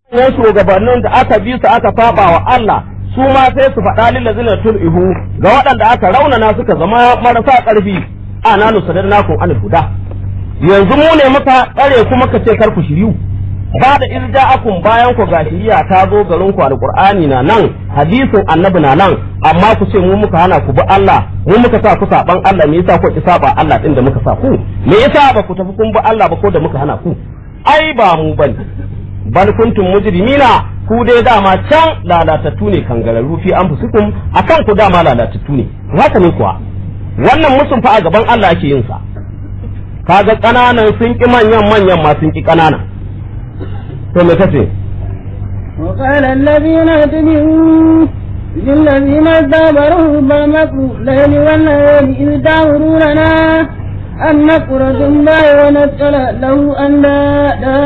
yan shugabannin da aka bi su aka saba wa Allah su ma sai su faɗa lil ladzina tul'ihu ga waɗanda aka raunana suka zama marasa ƙarfi ana nusadarnakum anil huda yanzu mu ne muka tsare kuma ka ce kar ku shiryu ba da irja'akum bayan ku ga shiriya ta zo garin ku alqur'ani na nan hadisin annabi na nan amma ku ce mu muka hana ku bi Allah mu muka sa ku saban Allah me yasa ku ki saba Allah din da muka sa ku me yasa ba ku tafi kun bi Allah ba ko da muka hana ku ai ba mu bane bal kuntum mujrimina ku dai dama can lalatattu ne kangararru fi anfusikum akan ku dama lalatattu ne haka ne kuwa wannan musun fa a gaban Allah ake yin sa kaga kananan sun ki manyan manyan ma sun ki kananan to me kace وقال الذين اتبعوا للذين اتبعوا بالمكر ليل والنهار إذ تأمروننا أن نكفر بالله ونسأل له أندادا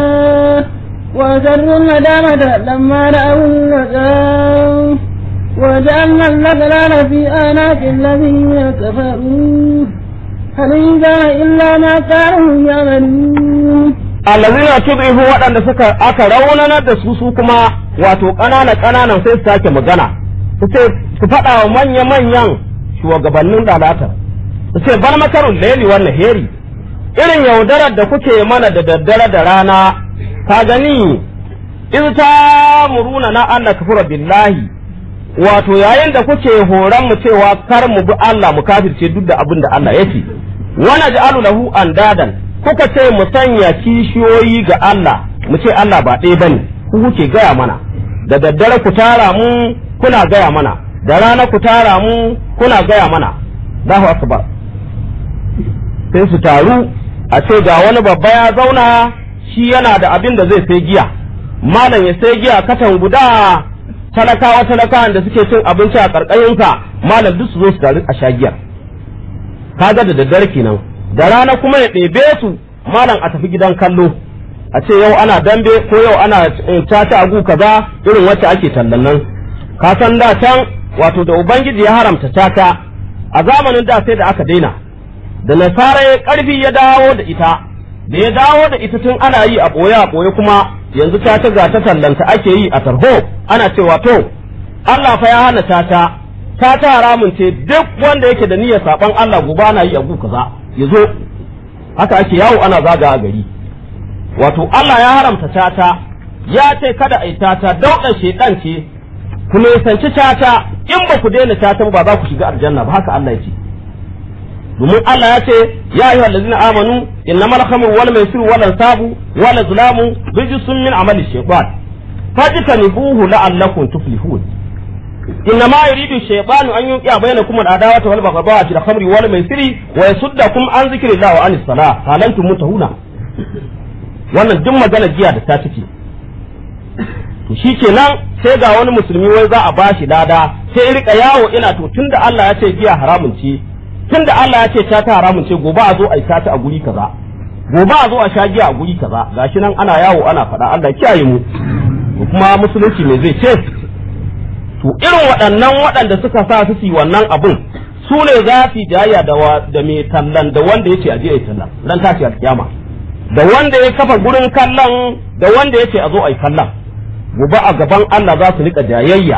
وأسروا الندامة لما رأوا العذاب وجعلنا الأغلال في آنات الذين كفروا هل كان إلا ما كانوا يعملون allazina tud'ifu waɗanda suka aka raunanar da su su kuma wato ƙanana ƙananan sai su sake magana su ce su faɗa wa manya manyan shugabannin lalatar su ce bar makarun laili wannan heri irin yaudarar da kuke mana da daddare da rana ka gani in ta muruna na Allah kafura billahi wato yayin da kuke horon mu cewa kar mu bi Allah mu kafirce duk da abin da Allah ya ce wana ja'alu lahu andadan kuka ce mu sanya kishiyoyi ga Allah mu ce Allah ba ɗaya bane ku kuke gaya mana da daddare ku tara mu kuna gaya mana da rana ku tara mu kuna gaya mana Allahu akbar sai su taru a ce ga wani babba ya zauna shi yana da abin da zai sai giya malam ya sai giya katan guda talakawa talakawan da suke cin abinci a ƙarƙashinsa malam duk su zo su taru a sha giyar kaga da daddare kenan da rana kuma ya ɗebe su malam a tafi gidan kallo a ce yau ana dambe ko yau ana caca agu kaza irin wacce ake tallan nan ka san da can wato da ubangiji ya haramta caca a zamanin da sai da aka daina da nasara ya karfi ya dawo da ita da ya dawo da ita tun ana yi a ɓoye a ɓoye kuma yanzu caca ga ta tallanta ake yi a tarho ana cewa to Allah fa ya hana caca caca haramun ce duk wanda yake da niyyar saban Allah gobe ana yi a gu kaza ya zo haka ake yawo ana zaga a gari wato Allah ya haramta caca ya ce kada a yi caca dauɗan shedan ce ku nisanci caca in ba ku daina caca ba za ku shiga aljanna ba haka Allah ya ce domin Allah ya ce ya ayyuhal ladzina amanu innamal khamru wal maisir wal ansabu wal azlamu rijsun min amali shaytan fajtanibuhu la'allakum tuflihun إنما يريد الشيطان أن يوقع بينكم العداوة والبغضاء في الخمر والميسر ويصدكم عن ذكر الله وعن الصلاة هل أنتم منتهون wannan duk magana jiya da ta take to shi kenan sai ga wani musulmi wai za a bashi lada sai rika yawo ina to tunda Allah ya ce giya haramun ce tunda Allah ya ce ta ta haramun ce gobe a zo a yi ta a guri kaza gobe a zo a sha giya a guri kaza gashi nan ana yawo ana faɗa Allah kiyaye mu kuma musulunci me zai ce to irin waɗannan waɗanda suka sa su yi wannan abun su ne za su jayya da da mai tallan da wanda yake aje ya tallan ran tashi alkiyama da wanda ya kafa gurin kallon da wanda yake a zo a yi kallon gobe a gaban Allah za su rika jayayya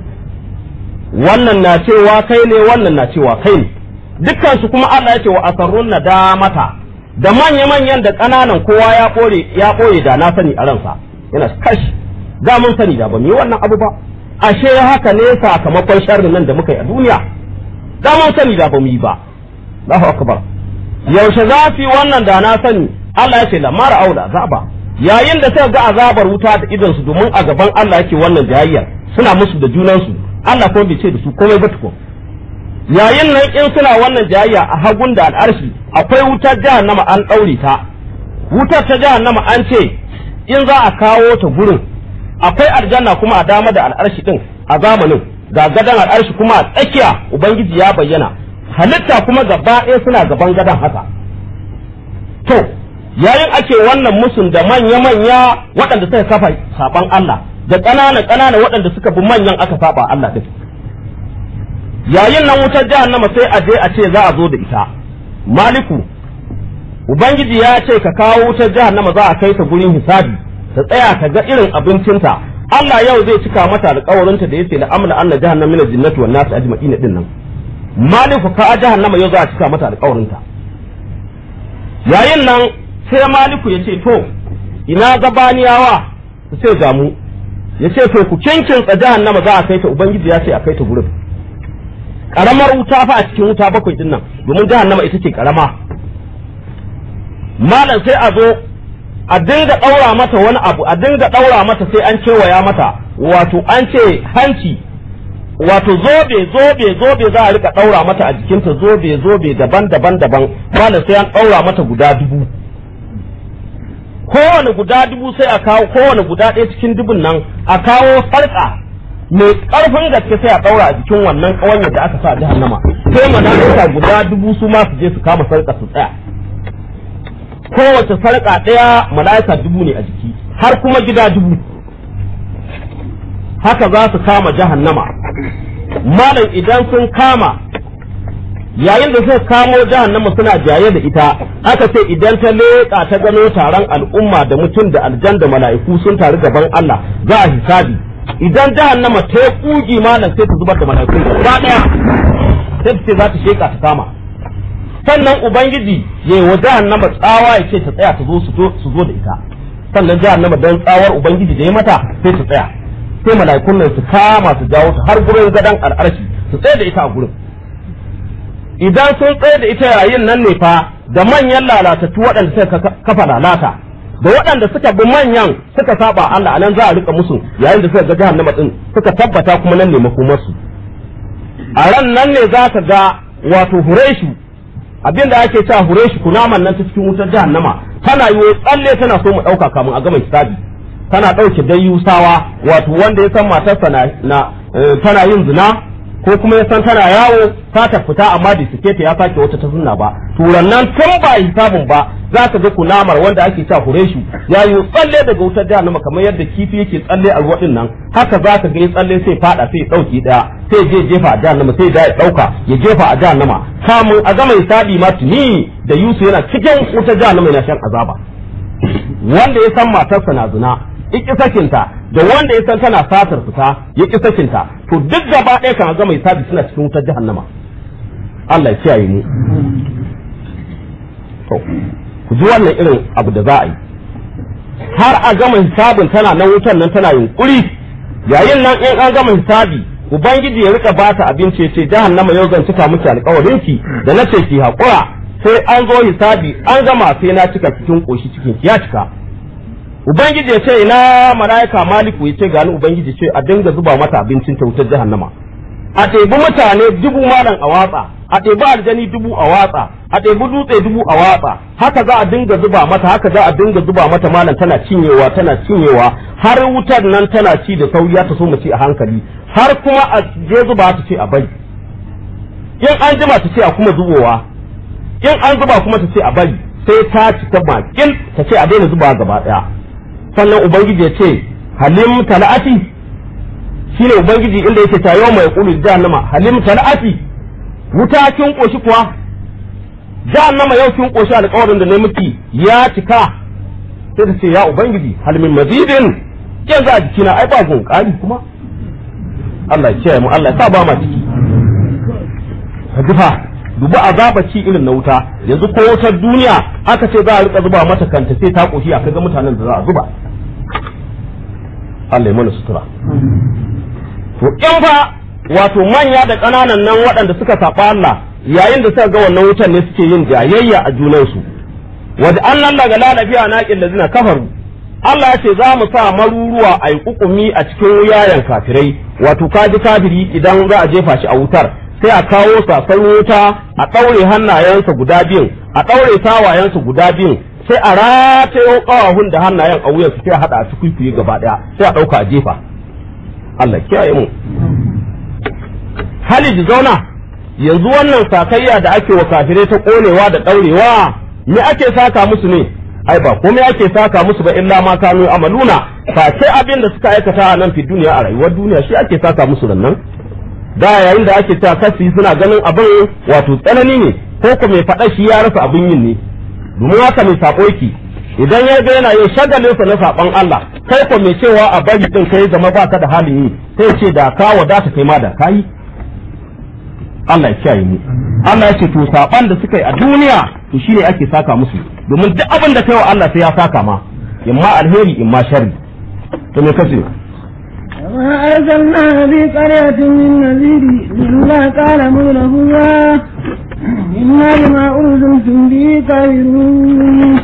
wannan na cewa kai ne wannan na cewa kai ne dukkan su kuma Allah ya ce wa asarrun nadamata da manya manyan da ƙananan kowa ya ɓoye ya ɓoye da na sani a ransa yana kashi za mun sani da ba mu yi wannan abu ba ashe haka ne sakamakon sharrin nan da muka yi a duniya da mun sani da ba mu yi ba Allahu akbar yaushe za su yi wannan da na sani Allah ya ce lamara aula azaba yayin da suka ga azabar wuta da idon su domin a gaban Allah yake wannan jayayyar suna musu da junan su Allah ko bai ce da su komai ba tukun yayin nan in suna wannan jayayya a hagun da al'arshi akwai wutar jahannama an ɗaure ta wutar ta jahannama an ce in za a kawo ta gurin akwai aljanna kuma a dama da al'arshi din a zamanin ga gadan al'arshi kuma a tsakiya ubangiji ya bayyana halitta kuma gaba ɗaya suna gaban gadan haka to yayin ake wannan musun da manya-manya waɗanda suka kafa saban Allah da ƙanana-ƙanana waɗanda suka bi manyan aka saba Allah din yayin nan wutar jahannama sai a je a ce za a zo da ita maliku ubangiji ya ce ka kawo wutar jahannama za a kai ta gurin hisabi ta tsaya ta ga irin abincinta Allah yau zai cika mata alƙawarinta da yace la amla anna jahannama min al-jinnati wan nas ajma'in din nan maliku ka jahannama yau za a cika mata alƙawarinta yayin nan sai maliku ya ce to ina gabaniyawa su ce ga mu ya ce to ku kinkinsa jahannama za a kai ta ubangiji ya ce a kai ta gurin karamar wuta fa a cikin wuta bakwai din nan domin jahannama ita ce karama malam sai a zo a dinga ɗaura mata wani abu a dinga ɗaura mata sai an kewaya mata wato an ce hanci wato zobe zobe zobe za a rika ɗaura mata a jikinta zobe zobe daban daban daban malam sai an ɗaura mata guda dubu kowane guda dubu sai a kawo kowane guda ɗaya cikin dubun nan a kawo sarƙa mai ƙarfin gaske sai a ɗaura a jikin wannan ƙawanyar da aka sa a jahannama sai malaika guda dubu su ma su je su kama sarƙa su tsaya kowace sarƙa ɗaya mala'ika dubu ne a jiki har kuma gida dubu haka za su kama jahannama malam idan sun kama yayin da suka kamo jahannama suna jaye da ita aka ce idan ta leƙa ta gano taron al'umma da mutum da aljan da mala'iku sun taru gaban Allah za a hisabi idan jahannama ta yi kugi malam sai ta zubar da mala'iku gaba ɗaya sai ta ce za ta sheƙa ta kama sannan ubangiji ya yi wa jahannama tsawa ya ce ta tsaya ta zo su zo da ita sannan jahannama dan tsawar ubangiji da ya mata sai ta tsaya sai mala'ikun nan su kama su jawo ta har gurin gadon al'arshi su tsaye da ita a gurin idan sun tsaye da ita yayin nan ne fa da manyan lalatattu waɗanda suka kafa lalata da waɗanda suka bi manyan suka saba Allah anan za a rika musu yayin da suka ga jahannama din suka tabbata kuma nan ne makomarsu a ran nan ne za ka ga wato hureshu abin da ake cewa hureshu kunaman nan ta cikin wutar jahannama tana yi tsalle tana so mu ɗauka kamun a gama hisabi tana ɗauke dayyusawa wato wanda ya san matarsa na tana yin zina ko kuma ya san tana yawo ta ta fita amma da suke ta ya sake wata ta sunna ba turan nan tun ba hisabin ba za ka ga kunamar wanda ake cewa hureshu ya yi tsalle daga wutar jahannama kamar yadda kifi yake tsalle a ruwa nan haka za ka ga ya tsalle sai fada sai dauki daya sai je jefa a jahannama sai da ya dauka ya jefa a jahannama kamun a gama hisabi ma tuni da Yusuf yana cikin wutar jahannama yana shan azaba wanda ya san matarsa na zina iki sakinta da wanda ya san tana satar fita ya ki sakinta to duk gaba ɗaya kan gama hisabi suna cikin wutar jahannama Allah ya kiyaye mu to ku ji wannan irin abu da za a yi har a gama hisabin tana nan wutar nan tana yunkuri yayin nan in an gama hisabi ubangiji ya rika bata abinci ya ce jahannama yau zan cika miki alƙawarin ki da na ce ki haƙura sai an zo hisabi an gama sai na cika cikin ƙoshi cikin ki ya cika ubangiji ya ce ina malaika maliku ya ce gani ubangiji ce a dinga zuba mata abincin ta wutar jahannama a ɗebi mutane dubu malam a watsa a ɗebi aljani dubu a watsa a ɗebi dutse dubu a watsa haka za a dinga zuba mata haka za a dinga zuba mata malam tana cinyewa tana cinyewa har wutar nan tana ci da sauri ta so mu ci a hankali har kuma a je zuba ta ce a bari in an jima ta ce a kuma zubowa in an zuba kuma ta ce a bari sai ta cika bakin ta ce a daina zuba gaba ɗaya sannan ubangiji ya ce halim tala'ati shine ubangiji inda yake ta yau mai kulu jahannama halim tala'ati wuta kin koshi kuwa jahannama yau kin koshi alƙawarin da ne miki ya cika sai ta ce ya ubangiji halimin mazidin yanzu a jikina ai ba gun ƙari kuma Allah ya kiyaye mu Allah ya sa ba ma ciki ka dubi azaba ci irin na wuta yanzu ko wutar duniya aka ce za a rika zuba mata kanta sai ta koshi a kaga mutanen da za a zuba Allah ya mana sutura to in fa wato manya da ƙananan nan waɗanda suka saba Allah yayin da suka ga wannan wutar ne suke yin jayayya a junansu wadda an nan daga lalafiya na ƙin zina kafaru Allah ya ce za mu sa maruruwa a yi kukumi a cikin wuyayen kafirai wato kaji kafiri idan za a jefa shi a wutar sai a kawo sasan wuta a ɗaure hannayensa guda biyun a ɗaure sawayensa guda biyun sai a ratayo ƙawahun da hannayen a wuyansu sai a haɗa a cikin gaba ɗaya sai a ɗauka a jefa Allah kiyaye mu Halid zauna yanzu wannan sakayya da ake wa kafirai ta ƙonewa da ɗaurewa me ake saka musu ne ai ba komai ake saka musu ba illa ma kanu amaluna fa sai abin da suka aikata a nan fi duniya a rayuwar duniya shi ake saka musu nan da yayin da ake ta kasi suna ganin abin wato tsanani ne ko ko mai faɗa shi ya rasa abin yin ne domin haka mai sako yake idan ya ga yana yin shagalinsa na saban Allah kai ko mai cewa a bari din kai zama baka da halin yi sai ce da ka wadata kai ma da kai Allah ya kiyaye mu Allah ya ce to saban da suka yi a duniya to shine ake saka musu domin duk abin da kai wa Allah sai ya saka ma imma alheri imma sharri to me kace وما أرسلنا في قرية من نذير إلا قال مولهما إنا بما أرسلتم به كافرون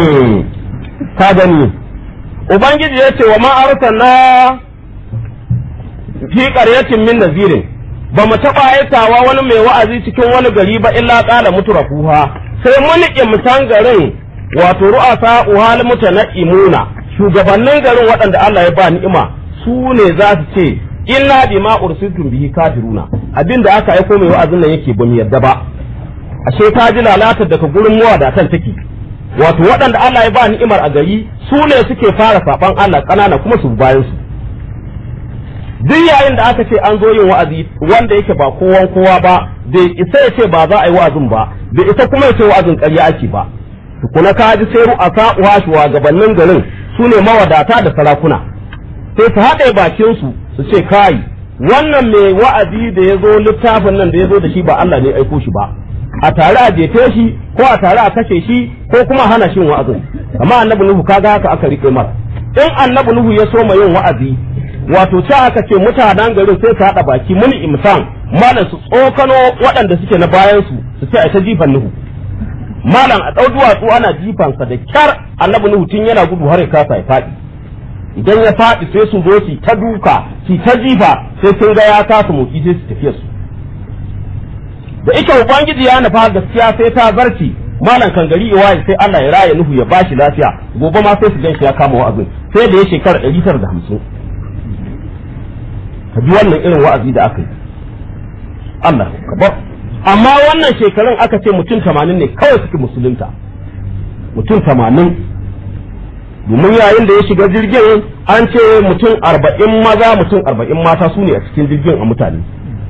ka gani ubangiji ya ce wa ma arsalna fi qaryatin min nazirin ba mu taɓa aikawa wani mai wa'azi cikin wani gari ba illa ƙala mutrafuha sai mun imtan garin wato ru'asa uhal mutana'imuna shugabannin garin waɗanda Allah ya ba ni'ima su ne za su ce inna bima ursiltum bihi kafiruna abinda aka aiko mai wa'azin nan yake ba mu yarda ba ashe ka ji lalatar daga gurin mawadatan take wato waɗanda Allah ya ba ni'imar a gari su ne suke fara saban Allah ƙanana kuma su bayan su duk yayin da aka ce an zo yin wa'azi wanda yake ba kowan kowa ba bai isa ya ce ba za a yi wa'azin ba bai isa kuma ya ce wa'azin ƙarya ake ba tukuna ka ji sai ru'asa uwa shugabannin garin su ne mawadata da sarakuna sai su haɗe bakin su su ce kai wannan mai wa'azi da ya zo littafin nan da ya zo da shi ba Allah ne aiko shi ba a tare a jefe shi ko a tare a kashe shi ko kuma hana shin wa'azin amma annabi nuhu kaga haka aka rike mara in annabi nuhu ya soma yin wa'azi wato ce aka ce mutanen garin sai su haɗa baki muni imsan malam su tsokano waɗanda suke na bayan su su ce a ta jifan nuhu malam a ɗau duwatsu ana jifansa da kyar annabi nuhu tun yana gudu har ya kasa ya faɗi idan ya faɗi sai su zo su ta duka su ta jifa sai sun ga ya kasa motsi sai su tafiya su da ike ubangiji ya nufa gaskiya sai ta zarci malam kan gari iwaye sai Allah ya raya nuhu ya bashi lafiya gobe ma sai su gan shi ya kama wa'azin sai da ya shekara ɗari tara da hamsin ka ji wannan irin wa'azi da aka yi Allah kabar amma wannan shekarun aka ce mutum tamanin ne kawai suke musulunta mutum tamanin domin yayin da ya shiga jirgin an ce mutum arba'in maza mutum arba'in mata su ne a cikin jirgin a mutane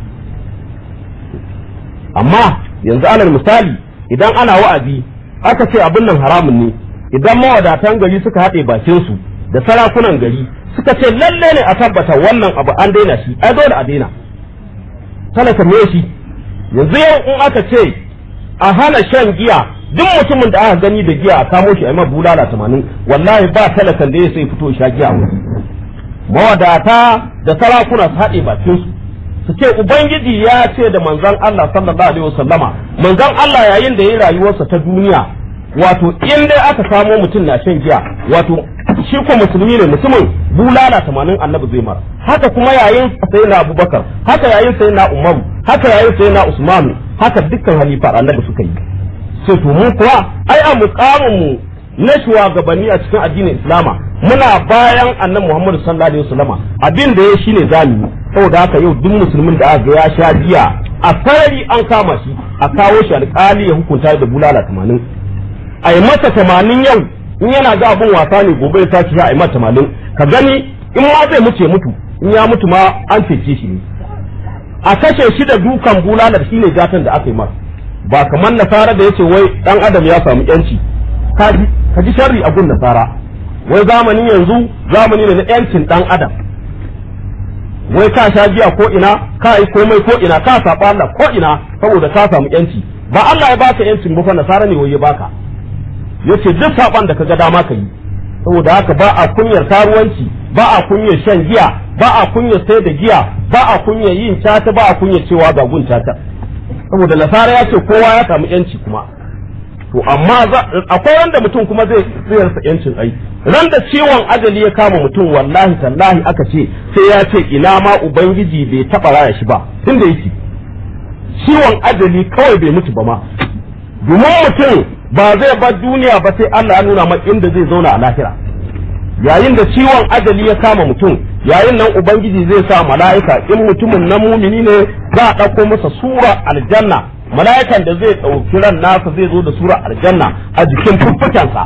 amma yanzu alal misali idan ana wa'azi aka ce abin nan haramun ne idan mawadatan gari suka haɗe bakin su da sarakunan gari suka ce lalle ne a tabbata wannan abu an daina shi ai dole a daina talaka me shi yanzu yau in aka ce a hana shan giya duk mutumin da aka gani da giya a kamo shi a yi bulala tamanin wallahi ba talakan da ya sai fito sha giya wani mawadata da sarakuna su haɗe bakin su su ce ubangiji ya ce da manzon Allah sallallahu alaihi wasallama manzon Allah yayin da ya rayuwarsa ta duniya wato in dai aka samo mutum na shan giya wato shi ko musulmi ne mutumin bulala tamanin annabi zai mara haka kuma yayin sai na abubakar haka yayin sai na umar haka yayin sai na usman haka dukkan halifa annabi suka yi sai to mu kuwa ai a mukamin mu na shugabanni a cikin addinin islama muna bayan annabi muhammadu sallallahu alaihi wasallama abin da ya shine zamu yi saboda haka yau duk musulmin da aka ya sha giya a sarari an kama shi a kawo shi alƙali ya hukunta da bulala tamanin a yi masa tamanin yau in yana ga abin wasa ne gobe ya sake a yi masa tamanin ka gani in ma zai mutu ya mutu in ya mutu ma an cece shi ne a kashe shi da dukan bulalar shi ne gatan da aka yi masa ba kamar nasara da ya ce wai dan adam ya samu yanci ka ji sharri a gun nasara wai zamanin yanzu zamani ne na yancin dan adam wai ka sha giya ko ina ka yi komai ko ina ka saba Allah ko ina saboda ka samu yanci ba Allah ya baka yancin ba fa nasara ne wai ya baka yace duk saban da kaga dama ka yi saboda haka ba a kunyar karuwanci ba a kunyar shan giya ba a kunyar sai da giya ba a kunyar yin cata ba a kunyar cewa ga gun cata saboda nasara ya ce kowa ya samu yanci kuma to amma akwai wanda mutum kuma zai zai rasa yancin ai ran da ciwon ajali ya kama mutum wallahi tallahi aka ce sai ya ce ina ma ubangiji bai taba raya shi ba tunda yake ciwon ajali kawai bai mutu ba ma domin mutum ba zai bar duniya ba sai Allah ya nuna maka inda zai zauna a lahira yayin da ciwon ajali ya kama mutum yayin nan ubangiji zai sa mala'ika in mutumin na mumini ne za a ɗauko masa sura aljanna mala'ikan da zai ɗauki ran nasa zai zo da sura aljanna a jikin fuffukensa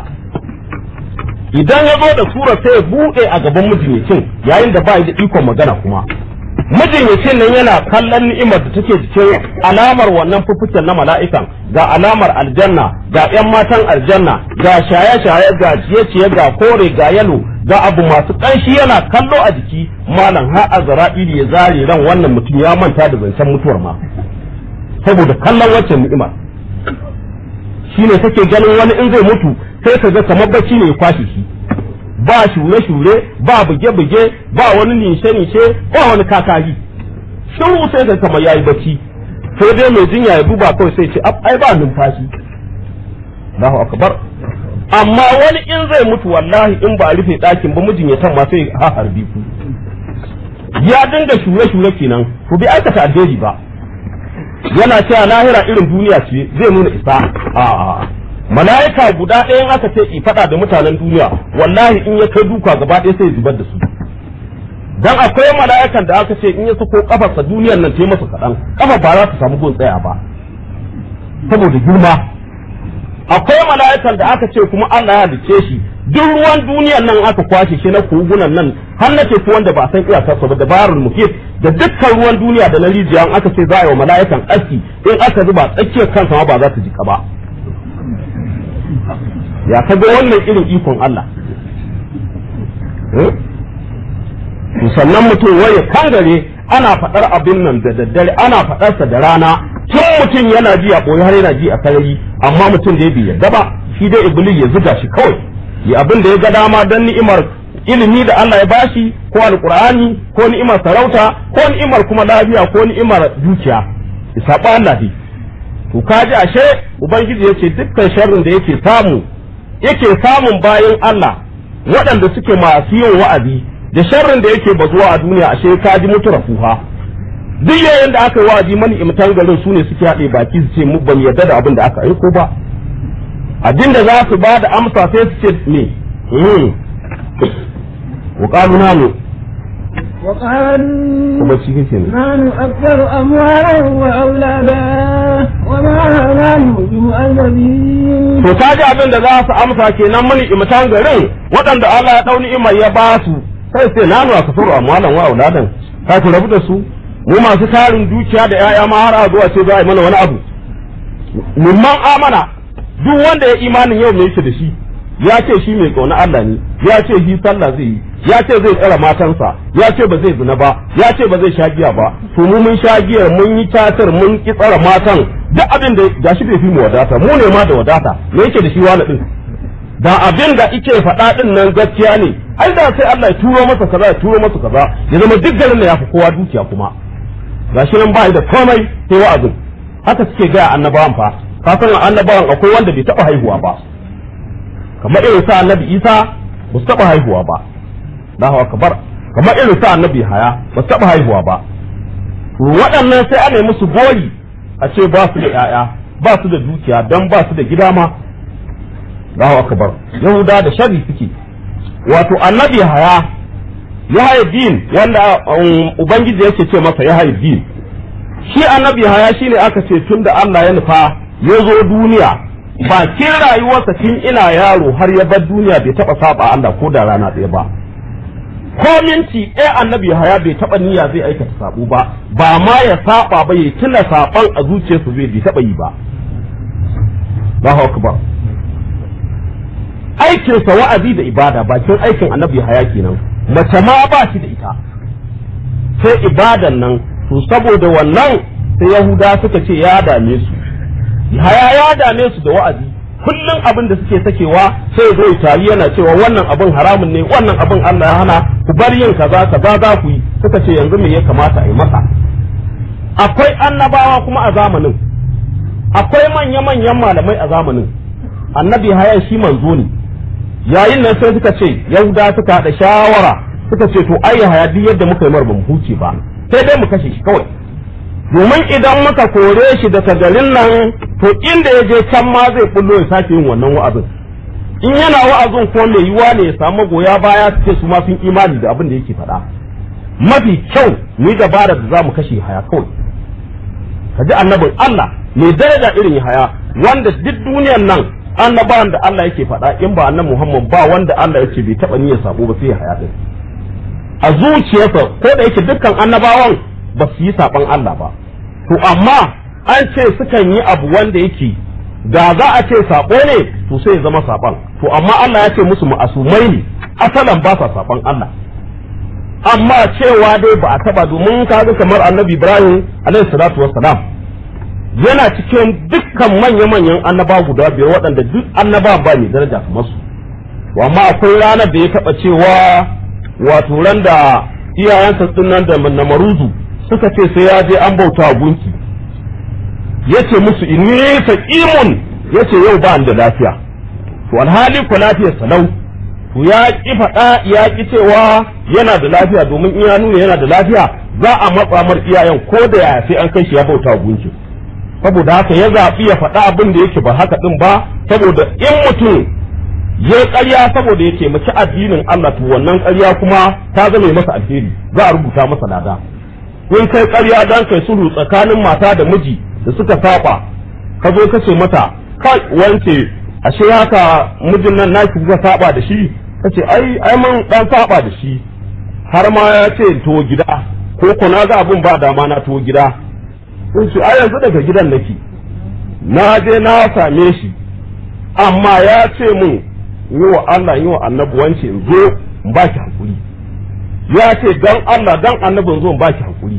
idan ya zo da sura sai ya buɗe a gaban mutumicin yayin da ba da ikon magana kuma majinyacin nan yana kallon ni'imar da take cikin alamar wannan fuffuken na mala'ikan ga alamar aljanna ga 'yan matan aljanna ga shaye-shaye ga ciye-ciye ga kore ga yalo ga abu masu ƙanshi yana kallo a jiki malam har azra'ili ya zare ran wannan mutum ya manta da zancen mutuwar ma saboda kallon waccan ni'imar shine kake ganin wani in zai mutu sai ka ga kamar bacci ne ya kwashe shi ba shure-shure ba buge-buge ba wani nishe-nishe ba wani kakari shiru sai ka kamar yayi bacci sai dai mai jinya ya duba kawai sai ce ai ba numfashi Allahu akbar amma wani in zai mutu wallahi in ba a rufe ɗakin ba mijinyatan ma sai ha harbi ku ya dinga shure-shure kenan ku bi aikata alheri ba yana cewa lahira irin duniya ce zai nuna isa a'a mala'ika guda ɗaya in aka ce i faɗa da mutanen duniya wallahi in ya kai duka gaba ɗaya sai ya zubar da su dan akwai mala'ikan da aka ce in ya sako kafarsa duniyar nan ta masa kaɗan kafa ba za ta samu gun tsaya ba saboda girma akwai mala'ikan da aka ce kuma Allah ya halice shi duk ruwan duniyar nan aka kwashe shi na kogunan nan har na teku wanda ba san iyakarsa ba dabarul muhit da dukkan ruwan duniya da na rijiya aka ce za a yi wa mala'ikan aski in aka zuba tsakiyar kansa ma ba za ta jika ba ya ka ga wannan irin ikon Allah to sannan mutum waye kangare ana faɗar abin nan da daddare ana faɗarsa da rana tun mutum yana ji a ɓoye har yana ji a sarari amma mutum da ya bai yarda ba shi dai iblis ya zuga shi kawai ya abin da ya ga dama don ni'imar ilimi da Allah ya bashi ko alqur'ani ko ni'imar sarauta ko ni'imar kuma lafiya ko ni'imar dukiya isaba Allah dai to kaji ashe ubangiji yace dukkan sharrin da yake samu yake samun bayan Allah waɗanda suke masu yin wa'azi da sharrin da yake bazuwa a duniya ashe kaji mutura fuha duk yayin da aka yi wa'azi mani imtan garin su ne suke haɗe baki su ce mu ban yarda da abin da aka aiko ba abin da za su ba da amsa sai su ce me wa qalu nanu وقالوا kuma shi kake ne نحن أكثر أموالا وأولادا وما نحن بمؤذبين to ta ji abin da za su amsa kenan mani imtan garin waɗanda Allah ya ɗau ni'imar ya ba su sai sai nanu a kasuru amwalan wa auladan ka ku rabu da su mu masu tarin dukiya da 'ya'ya ma har a zuwa ce za a yi mana wani abu mimman amana duk wanda ya imanin yau mai yake da shi ya ce shi mai ƙauna Allah ne ya ce shi sallah zai yi ya ce zai tsara matansa ya ce ba zai zina ba ya ce ba zai sha giya ba to mu mun sha giyar mun yi tatar mun ki tsara matan duk abin da gashi bai fi mu wadata mu ne ma da wadata me yake da shi wani din da abin da ike faɗa din nan gaskiya ne ai da sai Allah ya turo masa kaza ya turo masa kaza ya zama duk garin da ya fi kowa dukiya kuma gashi nan ba da komai sai wa'azin haka suke gaya annabawan fa ka san annabawan akwai wanda bai taɓa haihuwa ba kamar irin sa annabi Isa ba su taɓa haihuwa ba Allahu akbar kamar irin sa annabi Haya ba su taɓa haihuwa ba to waɗannan sai ana yi musu gori a ce ba su da ƴaƴa ba su da dukiya dan ba su da gida ma Allahu akbar Yahuda da shari suke wato annabi Haya Yahya din wanda um, ubangiji yake ce masa Yahya din shi annabi Haya shine aka ce tunda Allah ya nufa ya zo duniya bakin rayuwarsa tun ina yaro har ya bar duniya bai taba saba Allah ko da rana ɗaya ba ko minti ɗaya annabi haya bai taba niyya zai aikata sabo ba ba ma ya saba ba ya tuna saban a zuciyarsa zai bai taba yi ba Allahu akbar aikinsa wa'azi da ibada bakin aikin annabi haya kenan mace ma ba shi da ita sai ibadan nan to saboda wannan sai yahuda suka ce ya dame su haya ya dame su da wa'azi kullum abin da suke sakewa sai zo tari yana cewa wannan abin haramun ne wannan abin Allah ya hana ku bar yin kaza kaza za ku yi suka ce yanzu me ya kamata a yi masa akwai annabawa kuma a zamanin akwai manya manyan malamai a zamanin annabi haya shi manzo ne yayin nan sai suka ce yahuda suka haɗa shawara suka ce to ai haya duk yadda muka yi mar bamu huce ba sai dai mu kashe shi kawai domin idan muka kore shi daga garin nan to inda ya je can ma zai bullo ya sake yin wannan wa'azin in yana wa'azin ko mai yiwa ne ya samu goya baya su ce su ma sun imani da abin da yake faɗa mafi kyau mu yi dabarar da za mu kashe haya kawai ka ji annabin Allah mai daraja irin haya wanda duk duniyar nan annabawan da Allah yake faɗa in ba annabi Muhammad ba wanda Allah ya ce bai taɓa niyyar sabo ba sai ya haya din a zuciyarsa ko da yake dukkan annabawan ba su yi saban Allah ba to amma an ce sukan yi abu wanda yake da za a ce sabo ne to sai ya zama saban to amma Allah ya ce musu ma'asumai ne asalan ba sa saban Allah amma cewa dai ba a taba domin kaga kamar annabi Ibrahim alaihi salatu wassalam yana cikin dukkan manya-manyan annaba guda biyar waɗanda duk annaba ba ne daraja kamar su amma akwai ranar da ya taɓa cewa wato ran da iyayensa din nan da namaruzu suka ce sai ya je an bauta gunki yace musu inni saqimun yace yau ba da lafiya to alhali ko lafiyar salau to ya ki faɗa ya ki cewa yana da lafiya domin in ya nuna yana da lafiya za a matsa mar iyayen ko da yaya sai an kai shi ya bauta gunki saboda haka ya zaɓi ya faɗa abin da yake ba haka ɗin ba saboda in mutum ya ƙarya saboda ya taimaki addinin Allah to wannan ƙarya kuma ta zama masa alheri za a rubuta masa lada in kai ƙarya dan kai sulhu tsakanin mata da miji da suka saba ka zo ka ce mata kai wance ashe haka mijin nan naki kuka saba da shi kace ai ai mun dan saba da shi har ma ya ce to gida ko ko na ga abun ba dama na to gida in ce ai yanzu daga gidan nake na je na same shi amma ya ce mun yi wa Allah yi wa annabi wance in zo in ba ki hakuri ya ce dan Allah dan annabi in zo in ba ki hakuri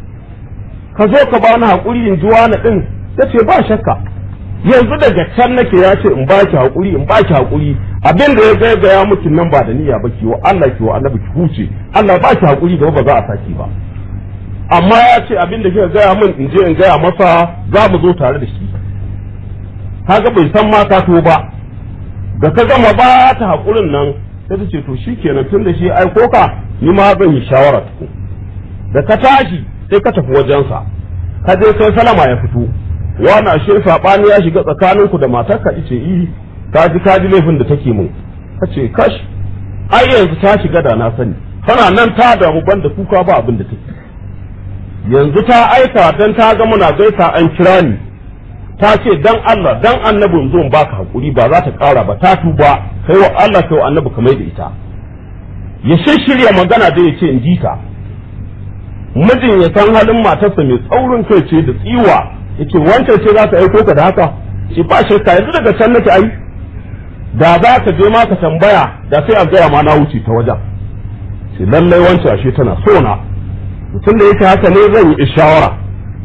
ka zo ka bani hakuri in ji wani din ta ce ba shakka yanzu daga can nake ya ce in ba ki hakuri in ba ki hakuri abin da ya gaya gaya miki nan ba da niyya ba ki wa Allah ki wa annabi ki huce Allah ba ki hakuri gaba ba za a saki ba amma ya ce abin da kika gaya min in je in gaya masa za mu zo tare da shi kaga bai san ma ka to ba da ka gama ba ta hakurin nan sai ta ce to shikenan tun da shi aiko ka ni ma zan yi shawara tuku da ka tashi sai ka tafi wajensa ka je sai salama ya fito wani ashe sabani ya shiga tsakaninku da matarka ice yi ka ji ka ji laifin da take mun ka ce kash ai yanzu ta shiga da na sani tana nan ta damu banda kuka ba abin da take yanzu ta aika dan ta ga muna gaisa an kira ni ta ce dan Allah dan annabin zo baka hakuri ba za ta kara ba ta tuba kai wa Allah kai wa annabi kamar da ita ya shirya magana da ya ce in ji ta mijin ya san halin matarsa mai tsaurin kai ce da tsiwa yace wancan ce za ta aiko ka da haka shi ba shakka yanzu daga can nake ai da za ka je ma ka tambaya da sai a gaya ma na wuce ta wajen sai lallai wancan ashe tana so na mutum da yake haka ne zan yi shawara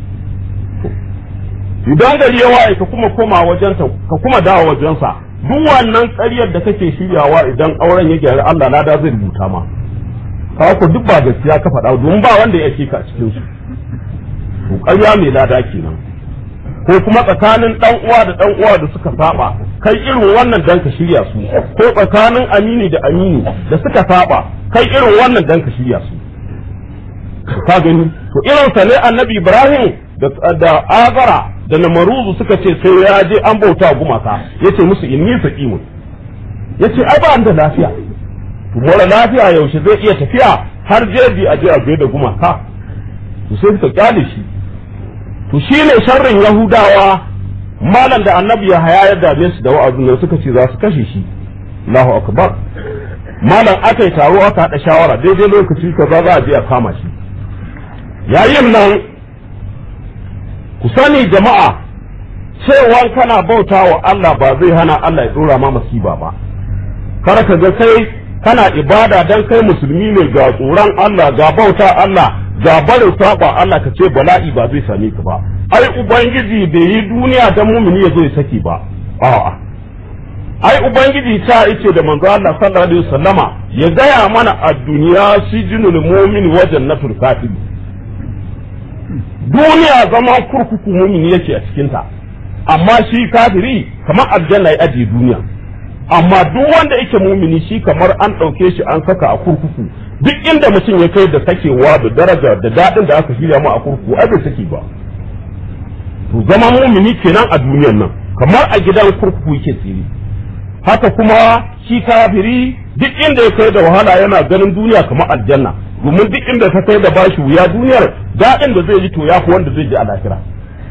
idan gari ya waye ka kuma koma wajensa ka kuma dawo wajensa duk wannan ƙaryar da kake shiryawa idan auren ya gyara Allah lada zai rubuta ma ka ko duk ba gaskiya ka faɗa domin ba wanda ya ka cikin su to ƙarya mai lada kenan ko kuma tsakanin dan uwa da dan uwa da suka saba kai irin wannan dan ka shirya su ko tsakanin amini da amini da suka saba kai irin wannan dan ka shirya su ka gani to irin sa ne annabi ibrahim da azara da namaruzu suka ce sai ya je an bauta gumaka yace musu inni saqimun yace ai ba da lafiya to mora lafiya yaushe zai iya tafiya har jeji a je a da gumaka to sai suka kyale shi to shine sharrin yahudawa malam da annabi ya haya ya dame su da wa'azin nan suka ce za su kashe shi Allahu akbar malam aka yi taro aka haɗa shawara daidai lokaci kaza za a je a kama shi yayin nan ku sani jama'a cewa kana bauta wa Allah ba zai hana Allah ya dora ma masiba ba kar ka ga kai kana ibada dan kai musulmi ne ga tsoron Allah ga bauta Allah ga barin saba Allah ka ce bala'i ba zai same ka ba ai ubangiji bai yi duniya dan mumini ya zo ya saki ba a'a ai ubangiji ta yace da manzo Allah sallallahu alaihi wasallama ya gaya mana a duniya sijinul mu'min wa jannatul kafir duniya zama kurkuku mumini yake a cikinta amma shi kafiri kamar aljanna ya ajiye duniya amma duk wanda yake mumini shi kamar an ɗauke shi an saka a kurkuku duk inda mutum ya kai da sakewa da daraja da daɗin da aka shirya mu a kurkuku ai bai sake ba to zama mumini kenan a duniyar nan kamar a gidan kurkuku yake tsiri haka kuma shi kafiri duk inda ya kai da wahala yana ganin duniya kamar aljanna domin duk inda ka kai da bashi wuya duniyar daɗin da zai yi to ya fi wanda zai ji a lahira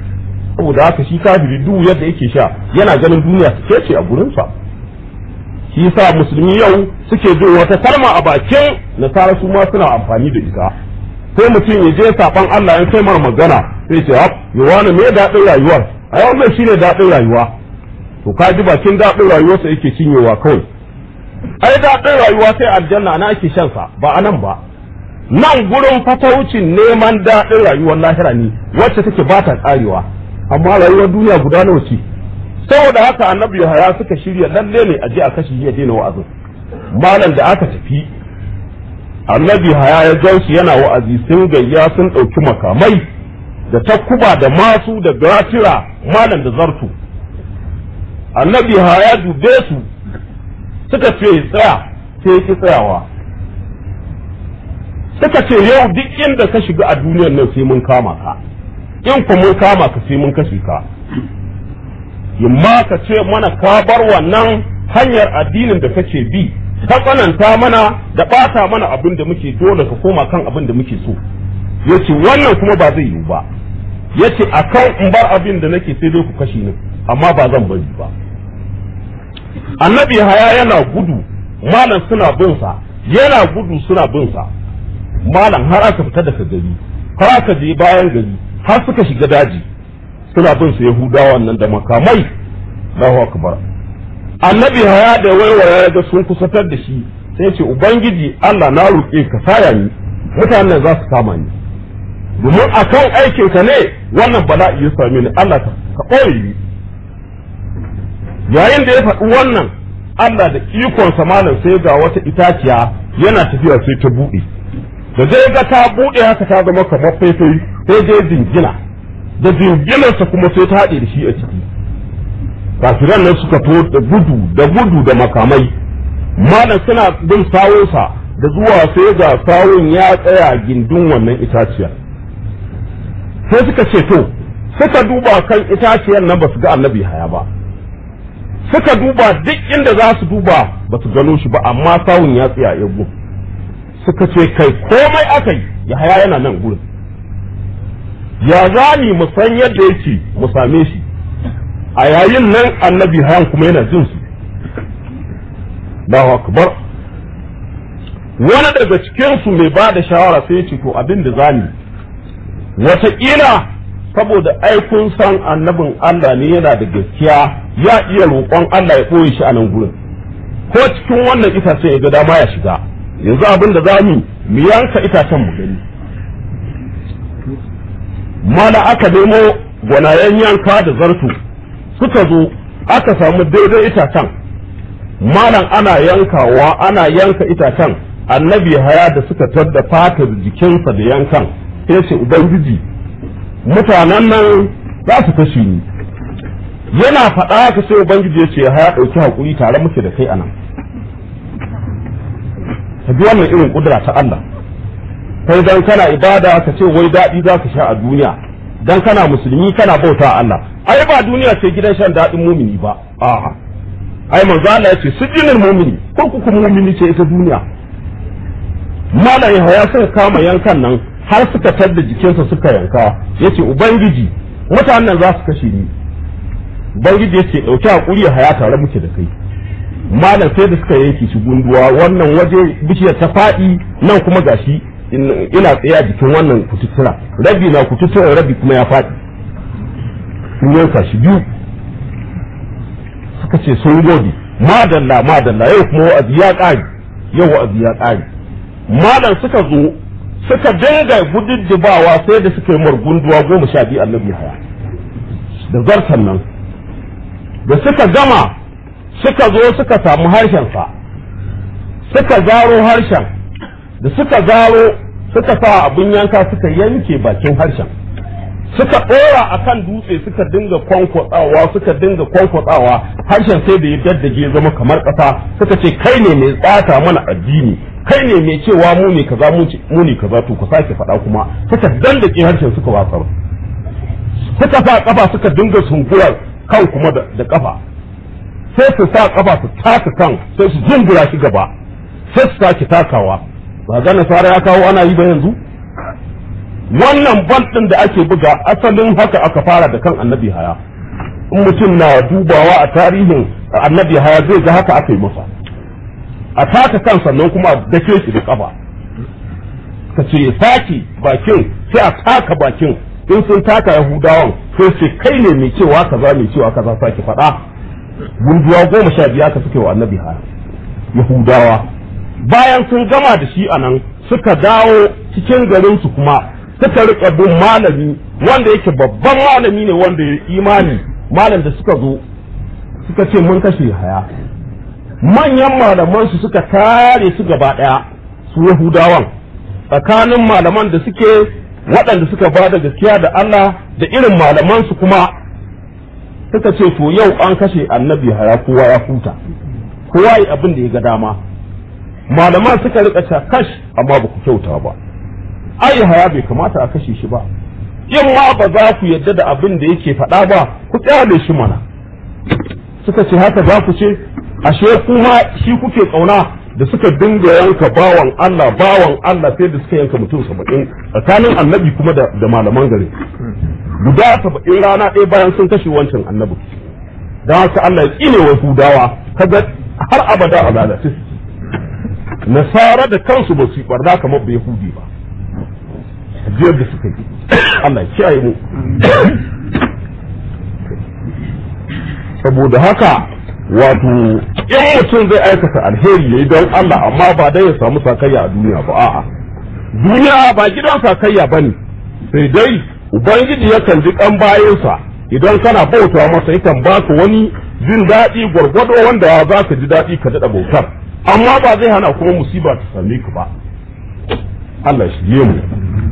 saboda haka shi kafiri duk yadda yake sha yana ganin duniya su ce a gurinsa shi yasa musulmi yau suke jin wata kalma a bakin nasara su ma suna amfani da ita sai mutum ya je saban Allah in kai mar magana sai ce hap yawana me daɗin rayuwar a yau mai shine daɗin rayuwa to ka ji bakin daɗin rayuwarsa yake cinyewa kawai ai daɗin rayuwa sai aljanna na ake shan sa ba anan ba nan gurin fataucin neman daɗin rayuwar lahira ne wacce take ba ta ƙarewa amma rayuwar duniya guda nawa ce saboda haka annabi Yahaya suka shirya lalle ne a je a kashe ya daina wa'azin malam da aka tafi annabi Yahaya ya gansu yana wa'azi sun gayya sun ɗauki makamai da takuba da masu da gatira malam da zartu annabi Yahaya dube su suka ce tsaya sai ya ki tsayawa suka ce yau duk inda ka shiga a duniyar nan sai mun kama ka in ku mun kama ka sai mun kashe ka yamma ka ce mana ka bar wannan hanyar addinin da kake bi ta tsananta mana da ɓata mana abin da muke dole ka koma kan abin da muke so yace wannan kuma ba zai yiwu ba yace akan in bar abin da nake sai dai ku kashe ni amma ba zan bari ba annabi haya yana gudu malam suna bin sa yana gudu suna bin sa malam har aka fita daga gari har aka je bayan gari har suka shiga daji suna bin su yahudawan nan da makamai Allahu akbar annabi haya da waiwaya ya ga sun kusatar da shi sai ce ubangiji Allah na roƙe ka saya ni mutanen za su kama ni domin akan aikin ka ne wannan bala'i ya same ni Allah ka ɓoye ni yayin da ya faɗi wannan Allah da ikon malam sai ga wata itaciya yana tafiya sai ta buɗe da zai ga ta buɗe haka ta zama kamar faifai sai dai dingina da dinginarsa kuma sai ta haɗe da shi a ciki kafiran nan suka to da gudu da gudu da makamai malam suna bin sawunsa da zuwa sai ga sawun ya tsaya gindin wannan itaciyar sai suka ce to suka duba kan itaciyar nan ba su ga annabi haya ba suka duba duk inda za su duba ba su gano shi ba amma sawun ya tsaya ya suka ce kai komai aka yi ya haya yana nan gurin ya zani mu san yadda yake mu same shi a yayin nan annabi hayan kuma yana jin su Allahu akbar wani daga cikin su mai ba da shawara sai ce to abin da zani wataƙila saboda ai kun san annabin Allah ne yana da gaskiya ya iya roƙon Allah ya ɓoye shi a nan gurin ko cikin wannan itacen ya ga dama ya shiga yanzu abin da za mu mu yanka itacen mu gani mana aka nemo gwanayen yanka da zarto suka zo aka samu daidai itacen malam ana yankawa ana yanka itacen annabi haya da suka tadda fatar jikinsa da yankan sai ce ubangiji mutanen nan za su kashe ni yana faɗa haka sai ubangiji ya ce haya ɗauki haƙuri tare muke da kai anan ka bi wannan irin kudura ta Allah kai dan kana ibada ka ce wai daɗi za ka sha a duniya dan kana musulmi kana bauta Allah ai ba duniya ce gidan shan daɗin mumini ba a'a ai manzo Allah ya ce sujinin mumini kurkukun mumini ce ita duniya malam ya suka kama yankan nan har suka tadda jikinsa suka yanka yace ubangiji mutanen za su kashe ni ubangiji yace dauki hakuri haya tare muke da kai malam sai da suka yanke shi gunduwa wannan waje bishiyar ta faɗi nan kuma gashi ina tsaye a jikin wannan kututtura rabi na kututtura rabi kuma ya faɗi sun yanka shi biyu suka ce sun gode madalla madalla yau kuma wa'azi ya ƙare yau wa'azi ya ƙare malam suka zo suka dinga gududdubawa sai da suka yi margunduwa goma sha biyu annabi haya da zartan nan da suka gama suka zo suka samu harshensa suka zaro harshen da suka zaro suka sa abin yanka suka yanke bakin harshen suka ɗora a kan dutse suka dinga kwankwatsawa suka dinga kwankwatsawa harshen sai da ya daddage zama kamar ƙasa suka ce kai ne mai tsata mana addini kai ne mai cewa mu ne kaza mu ne kaza to ku sake faɗa kuma suka dandake harshen suka watsar suka sa kafa suka dinga sunkurar kan kuma da kafa sai su sa kafa su taka kan sai su zungura shi gaba sai su sake takawa ba ga nasara ya kawo ana yi ba yanzu wannan bal din da ake buga asalin haka aka fara da kan annabi haya in mutum na dubawa a tarihin annabi haya zai ga haka aka yi masa a taka kan sannan kuma a dake shi da kafa ka ce ya sake bakin sai a taka bakin in sun taka yahudawan sai ce kai ne mai cewa kaza mai cewa kaza sake faɗa gunduwa goma sha biya ka suke wa annabi haya yahudawa bayan sun gama da shi anan suka dawo cikin garinsu kuma suka rika bin malami wanda yake babban malami ne wanda ya imani malam da suka zo suka ce mun kashe haya manyan malaman su suka tare su gaba daya su yahudawan tsakanin malaman da suke waɗanda suka ba da gaskiya da Allah da irin malaman su kuma suka ce to yau an kashe annabi haya kowa ya huta kowa yi abin da ya ga dama malaman suka rika cewa kash amma ba ku kyauta ba ai haya bai kamata a kashe shi ba in ma ba za ku yadda da abin da yake faɗa ba ku tsale shi mana suka ce haka za ku ce ashe kuma shi kuke kauna da suka dinga yanka bawan Allah bawan Allah sai da suka yanka mutum saba'in tsakanin annabi kuma da, da malaman gari guda saba'in rana ɗaya bayan sun kashe wancan annabi don haka Allah ya tsine wa Yahudawa kaga har abada a lalace nasara da kansu ba su barna kamar bai Yahudi ba jiyar da suka yi Allah ya kiyaye mu saboda haka wato in mutum zai aikata alheri yayi don Allah amma ba dai ya samu sakayya a duniya ba a'a duniya ba gidan sakayya bane sai dai ubangiji yakan ji kan bayansa idan kana bauta masa yakan baka wani jin daɗi gwargwado wanda za ka ji daɗi ka daɗa bautar amma ba zai hana kuma musiba ta same ka ba Allah shi yi mu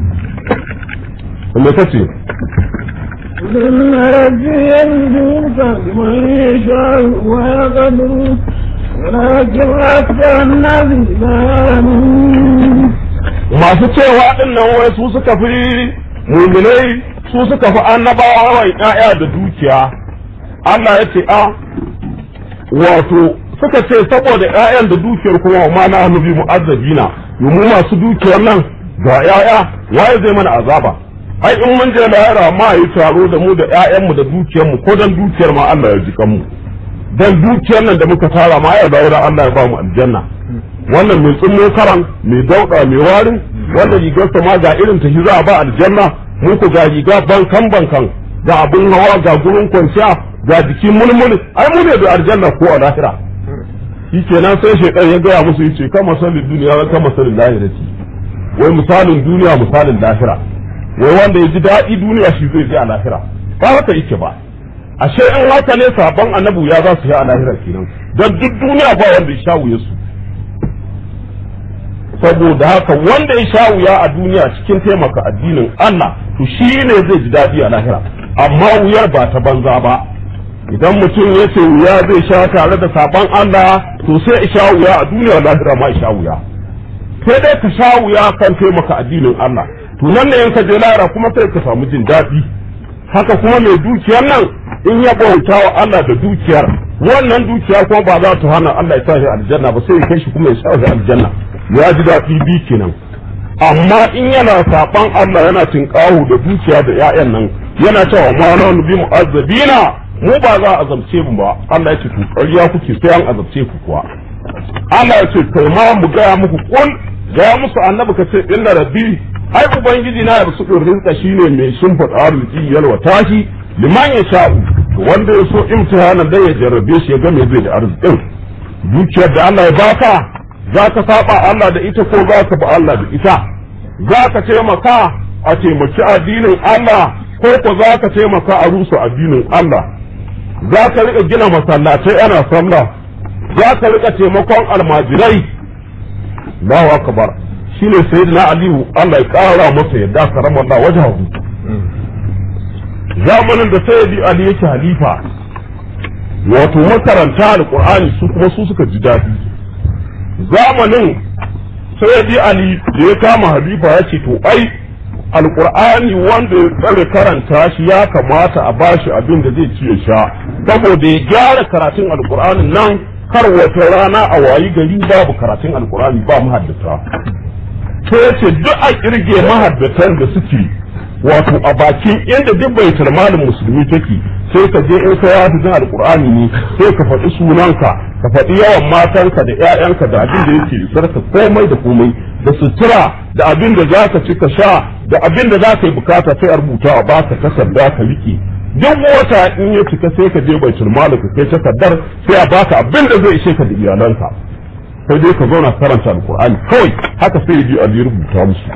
me kace ثم ربي يمدك بمن يشاء ويقدر ولكن أكثر الناس لا يعلمون masu cewa dinnan wai su suka fi muminai su suka fi annabawa wai ƴaƴa da dukiya Allah ya ce a wato suka ce saboda ƴaƴan da dukiyar kuma ma na hannu bi mu'azzabina mu masu dukiyar nan ga ƴaƴa waye zai mana azaba ai in mun je lahira ma yi taro da mu da ƴaƴanmu da dukiyar mu ko dan dukiyar ma Allah ya jikan mu dan dukiyar nan da muka tara ma ya dawo da Allah ya ba mu aljanna wannan mai tsimmo karan mai dauda mai warin wanda rigarsa ma ga irin ta za a ba aljanna mu ku ga riga bankan bankan ga abun hawa ga gurin kwanciya ga jiki mulmul ai mu ne da aljanna ko a lahira shi kenan sai shaitan ya gaya musu yace kama salin duniya wa kama salin lahirati wai misalin duniya misalin lahira wai wanda ya ji daɗi duniya shi zai ji a lahira ba haka yake ba ashe in haka ne sabon annabu ya za su yi a lahira kenan don duk duniya ba wanda ya sha wuya su saboda haka wanda ya sha wuya a duniya cikin taimaka addinin Allah to shi ne zai ji daɗi a lahira amma wuyar ba ta banza ba idan mutum ya ce wuya zai sha tare da sabon Allah to sai ya sha wuya a duniya lahira ma ya sha wuya sai dai ka sha wuya kan taimaka addinin Allah to nan ne in ka je lahira kuma sai ka samu jin daɗi haka kuma mai dukiyar nan in ya bauta wa Allah da dukiyar wannan dukiya kuma ba za ta hana Allah ya sa shi aljanna ba sai ya kai shi kuma ya sa shi aljanna ya ji daɗi bi kenan amma in yana saban Allah yana tinkahu da dukiya da ƴaƴan nan yana cewa ma na bi mu'azzabina mu ba za a azabce mu ba Allah ya ce to ƙarya kuke sai an azabce ku kuwa Allah ya ce kai ma mu gaya muku kun gaya musu annabi ka ce inna rabbi ai ubangiji na ya su rinka shine mai shimfiɗa arziki yalwa tashi liman ya sha'u wanda ya so imtihanan da ya jarrabe shi ya ga me zai da arzikin dukiyar da Allah ya baka za ka saba Allah da ita ko za ka ba Allah da ita za ka taimaka a taimaki addinin Allah ko ko za ka taimaka a rusa addinin Allah za ka rika gina masallatai ana sallah za ka rika taimakon almajirai Allahu akbar shine sayyidina Aliyu Allah ya kara masa yadda karama Allah wajahu zamanin da sayyidi Ali yake halifa wato makaranta alqur'ani su kuma su suka ji daɗi zamanin sayyidi Ali da ya kama halifa ya ce to ai alqur'ani wanda ya tsare karanta shi ya kamata a bashi abin da zai ci ya sha saboda ya gyara karatun alqur'anin nan kar wata rana a wayi gari babu karatun alqur'ani ba mahaddata sai ya ce duk a kirge mahaddatan da suke wato a bakin inda duk bai malin musulmi take sai ka je in ka ya hafizin alqur'ani ne sai ka faɗi sunanka ka faɗi yawan matanka da ƴaƴanka da abin da yake sarka komai da komai da sutura da abin da za ka ci ka sha da abin da za ka yi bukata sai a rubuta a baka takarda ka rike duk wata in ya cika sai ka je baitul mali ka kai takardar sai a baka abin da zai ishe ka da iyalanka sai dai ka zauna karanta alqur'ani kawai haka sai ya je a rubuta musu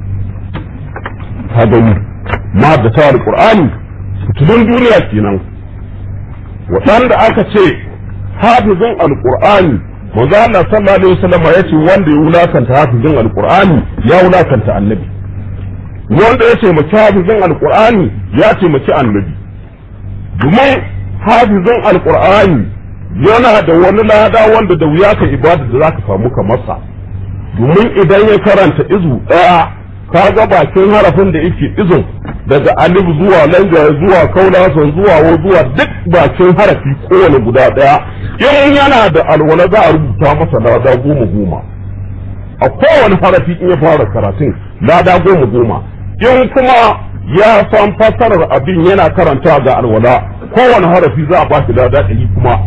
ka gani ma da ta alqur'ani fitulun duniya kenan waɗanda aka ce hafizin alqur'ani manzo Allah sallallahu alaihi wasallam ya ce wanda ya wulakanta hafizin alqur'ani ya wulakanta annabi wanda ya taimaki hafizin alqur'ani ya taimaki annabi domin hafizin alqur'ani yana da wani lada wanda da wuya ka ibada da zaka samu kamar sa domin idan ya karanta izu daya ka ga bakin harafin da yake izun daga alif zuwa langa zuwa kaulasan zuwa wa zuwa duk bakin harafi kowane guda daya in yana da alwala za a rubuta masa lada goma goma a kowane harafi in ya fara karatun lada goma goma in kuma ya san fassarar abin yana karanta ga alwala kowane harafi za a ba shi lada ɗari kuma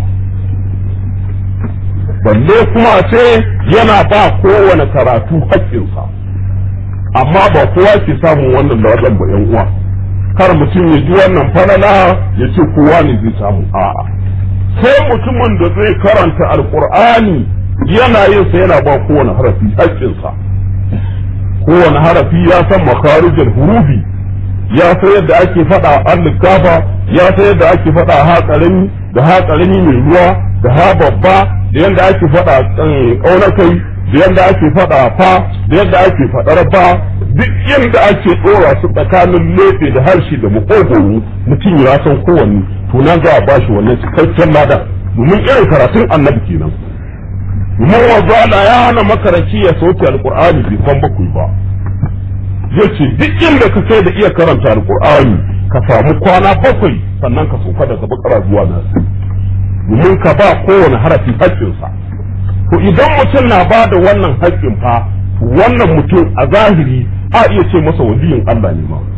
balle kuma ce yana ba kowane karatu haƙƙinsa amma ba kowa ke samun wannan ladan ba yan uwa kar mutum ya ji wannan falala ya ce kowa ne zai samu a'a sai mutumin da zai karanta alkur'ani yana yin sa yana ba kowane harafi haƙƙinsa kowane harafi ya san makarijin hurufi ya san yadda ake faɗa an gafa ya san yadda ake faɗa ha ƙarami da ha ƙarami mai ruwa da ha babba da yadda ake faɗa ƙaunakai da yadda ake faɗa fa da yadda ake faɗar ba duk yadda ake ɗora su tsakanin leɓe da harshe da makogoro mutum ya san kowanne to na za a ba shi wannan cikakken lada domin irin karatun annabi kenan domin wanzu Allah ya hana makaranci ya sauke alƙur'ani bai kwan bakwai ba yace duk inda ka kai da iya karanta alƙur'ani ka samu kwana bakwai sannan ka sauka daga bakara zuwa nasu domin ka ba kowane harafi haƙƙinsa to idan mutum na ba da wannan haƙƙin fa wannan mutum a zahiri a iya ce masa waliyin Allah ne ma